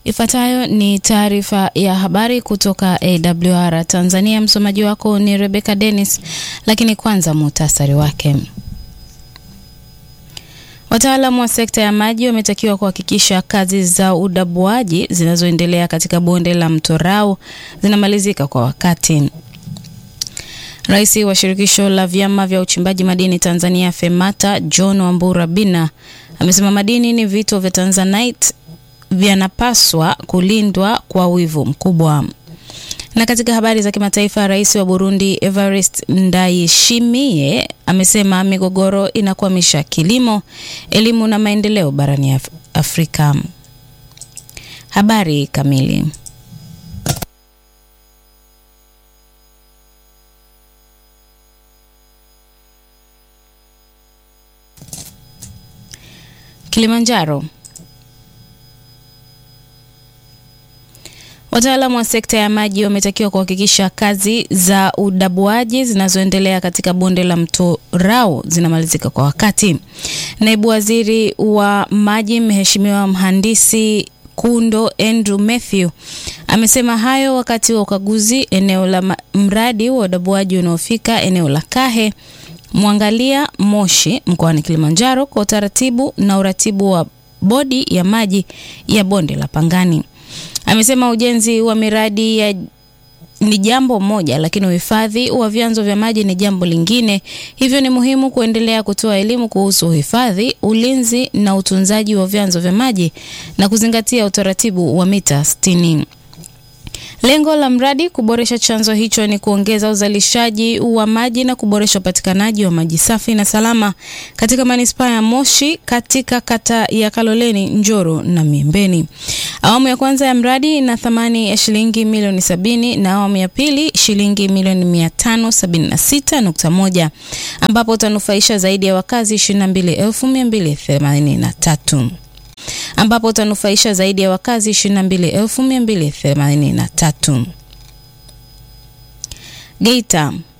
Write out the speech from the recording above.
Ifuatayo ni taarifa ya habari kutoka AWR Tanzania. Msomaji wako ni Rebecca Dennis, lakini kwanza muhtasari wake. Wataalamu wa sekta ya maji wametakiwa kuhakikisha kazi za udabuaji zinazoendelea katika bonde la mto Rau zinamalizika kwa wakati. Rais wa shirikisho la vyama vya uchimbaji madini Tanzania FEMATA John Wambura Bina amesema madini ni vito vya Tanzanite vyanapaswa kulindwa kwa wivu mkubwa. Na katika habari za kimataifa, rais wa Burundi Evariste Ndayishimiye amesema migogoro inakwamisha kilimo, elimu na maendeleo barani Af Afrika. Habari kamili. Kilimanjaro. Wataalamu wa sekta ya maji wametakiwa kuhakikisha kazi za udabuaji zinazoendelea katika bonde la mto Rau zinamalizika kwa wakati. Naibu Waziri wa Maji Mheshimiwa Mhandisi Kundo Andrew Mathew amesema hayo wakati wa ukaguzi eneo la mradi wa udabuaji unaofika eneo la Kahe Mwangalia Moshi mkoani Kilimanjaro kwa utaratibu na uratibu wa bodi ya maji ya bonde la Pangani. Amesema ujenzi wa miradi ya ni jambo moja, lakini uhifadhi wa vyanzo vya maji ni jambo lingine. Hivyo ni muhimu kuendelea kutoa elimu kuhusu uhifadhi, ulinzi na utunzaji wa vyanzo vya maji na kuzingatia utaratibu wa mita 60. Lengo la mradi kuboresha chanzo hicho ni kuongeza uzalishaji wa maji na kuboresha upatikanaji wa maji safi na salama katika manispaa ya Moshi katika kata ya Kaloleni, Njoro na Miembeni. Awamu ya kwanza ya mradi ina thamani ya shilingi milioni sabini na awamu ya pili shilingi milioni mia tano sabini na sita nukta moja ambapo utanufaisha zaidi ya wakazi ishirini na mbili elfu mia mbili themanini na tatu ambapo utanufaisha zaidi ya wakazi 22,283. Geita.